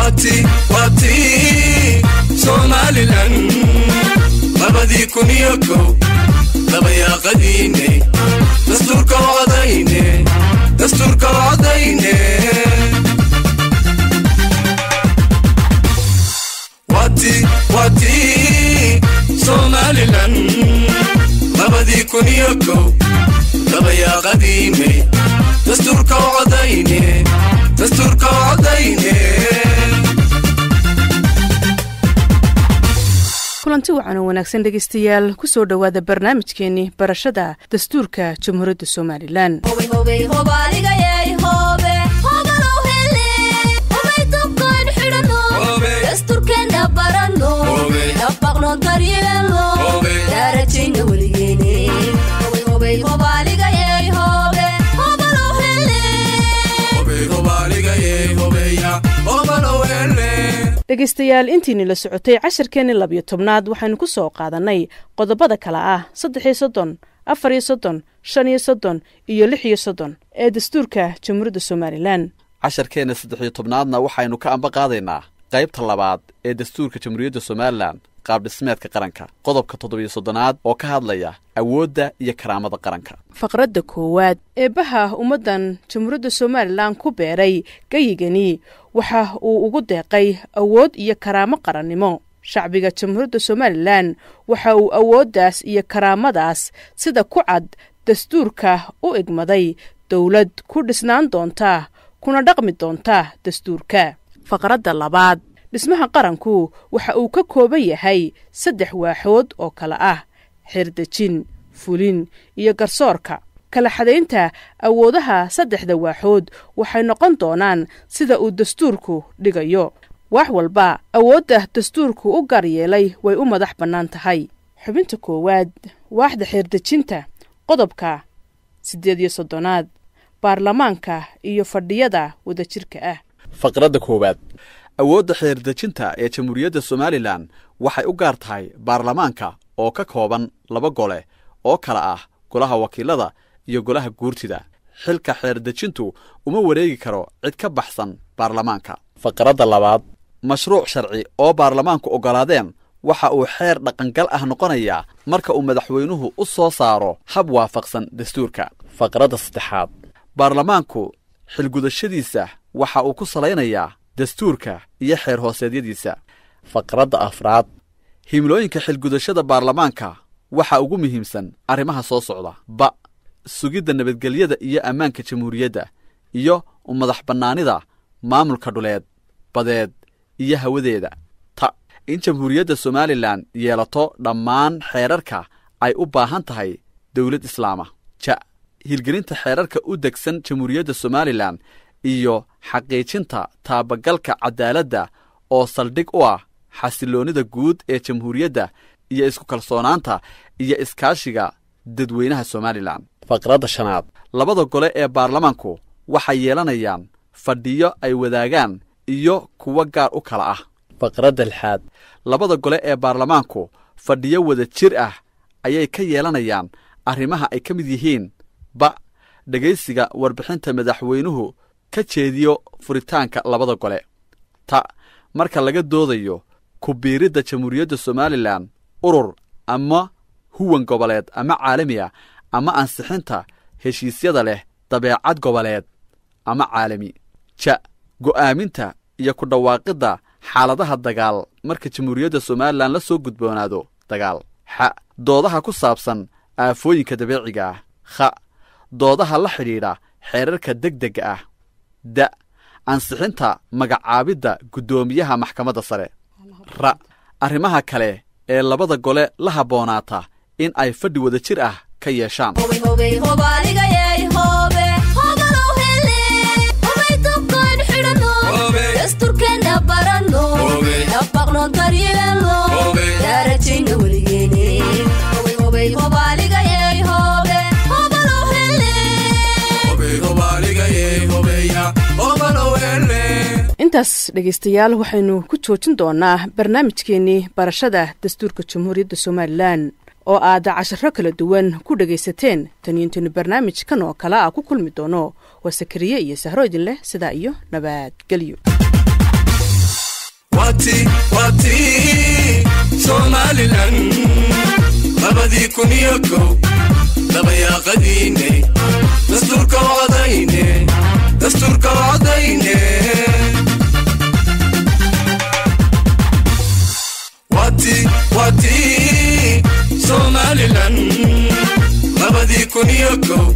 wati wati somalilan labadii kun iyo kow dabayaaqadiine dastuurka wacdayne dastuurka wacdayne wati wati somalilan labadii kun iyo kow dabayaaqadiine dastuurka wacdayne dastuurka wacdayne kulanti wacan oo wanaagsan dhegaystayaal ku soo dhowaada barnaamijkeenii barashada dastuurka jamhuuriyadda somalilan dhegaystayaal intiini la socotay casharkeenii labiyo tobnaad waxaynu ku soo qaadannay qodobada kale ah saddex iyo soddon afar iyo soddon shan iyo soddon iyo lix iyo soddon ee dastuurka jamhuuriyadda somalilan casharkeenna saddex iyo tobnaadna waxaynu ka amba qaadaynaa qaybta labaad ee dastuurka jamhuuriyadda somalilan qaabdhismeedka qaranka qodobka toddobiyo soddonaad oo ka hadlaya awoodda iyo karaamada qaranka faqradda koowaad eebbaha ummaddan jamhuuriyadda somalilan ku beeray gayigani waxa uu ugu deeqay awood iyo karaamo qarannimo shacbiga jamhuuriyadda somalilan waxa uu awooddaas iyo karaamadaas sida ku cad dastuurka u egmaday dowlad ku dhisnaan doonta kuna dhaqmi doonta dastuurka faqradda labaad dhismaha qaranku waxa uu ka kooban yahay saddex waaxood oo kale ah xirdejin fulin iyo garsoorka kala xadaynta awoodaha saddexda waaxood waxay noqon doonaan sida uu dastuurku dhigayo wax walba awoodda dastuurku u gaar yeelay way u madax bannaan tahay xubinta koowaad waaxda xirdejinta qodobka siddeed iyo soddonaad baarlamaanka iyo fadhiyada wadajirka ah faqradda koowaad awoodda xeerdejinta ee jamhuuriyadda somalilan waxay u gaar tahay baarlamaanka oo ka kooban laba gole oo kala ah golaha wakiilada iyo golaha guurtida xilka xeerdejintu uma wareegi karo cid ka baxsan baarlamaanka faqradda labaad mashruuc sharci oo baarlamaanku oggolaadeen waxa uu xeer dhaqangal ah noqonayaa marka uu madaxweynuhu u soo saaro hab waafaqsan dastuurka faqradda saddexaad baarlamaanku xilgudashadiisa waxa uu ku salaynayaa dastuurka iyo xeer hooseedyadiisa faqradda afraad himilooyinka xilgudashada baarlamaanka waxa ugu muhiimsan arrimaha soo socda ba sugidda nabadgelyada iyo ammaanka jamhuuriyadda iyo madax bannaanida maamulka dhuleed badeed iyo hawadeeda ta in jamhuuriyadda somalilan yeelato dhammaan xeerarka ay u baahan tahay dowlad islaama ja hirgelinta xeerarka u degsan jamhuuriyadda somalilan iyo xaqiijinta taabagalka cadaaladda oo saldhig u ah xasiloonnida guud ee jamhuuriyadda iyo isku kalsoonaanta iyo iskaashiga dadweynaha somalilan faqradda shanaad labada gole ee baarlamaanku waxay yeelanayaan fadhiyo ay wadaagaan iyo kuwo gaar u kala ah faqradda lixaad labada gole ee baarlamaanku fadhiyo wada jir ah ayay ka yeelanayaan arrimaha ay ka mid yihiin ba dhegaysiga warbixinta madaxweynuhu ka jeediyo furitaanka labada gole ta marka laga doodayo ku biiridda jamhuuriyadda somalilan urur ama huwan goboleed ama caalami ah ama ansixinta heshiisyada leh dabeecad goboleed ama caalami ja go'aaminta iyo ku dhawaaqidda xaaladaha dagaal marka jamhuuriyadda somalilan la soo gudboonaado dagaal xa doodaha ku saabsan aafooyinka dabeeciga ah kha doodaha la xidhiidha xeerarka degdega ah da ansixinta magacaabidda guddoomiyaha maxkamadda sare ra arrimaha kale ee labada gole la habboonaata in ay fadhi wada jir ah ka yeeshaan intaas dhegaystayaal waxaynu ku joojin doonaa barnaamijkeenii barashada dastuurka jamhuuriyadda somalilan oo aad casharo kala duwan ku dhegaysateen taniintaynu barnaamijkan oo kale a ku kulmi doono waa sakariye iyo sahro idin leh sidaa iyo nabadgelyo wati wati somalilan labadii kun iyo kow dabayaaqadiine dastuurka wacdayne dastuurka wacdayne wati wati somalilan labadii kun iyo kow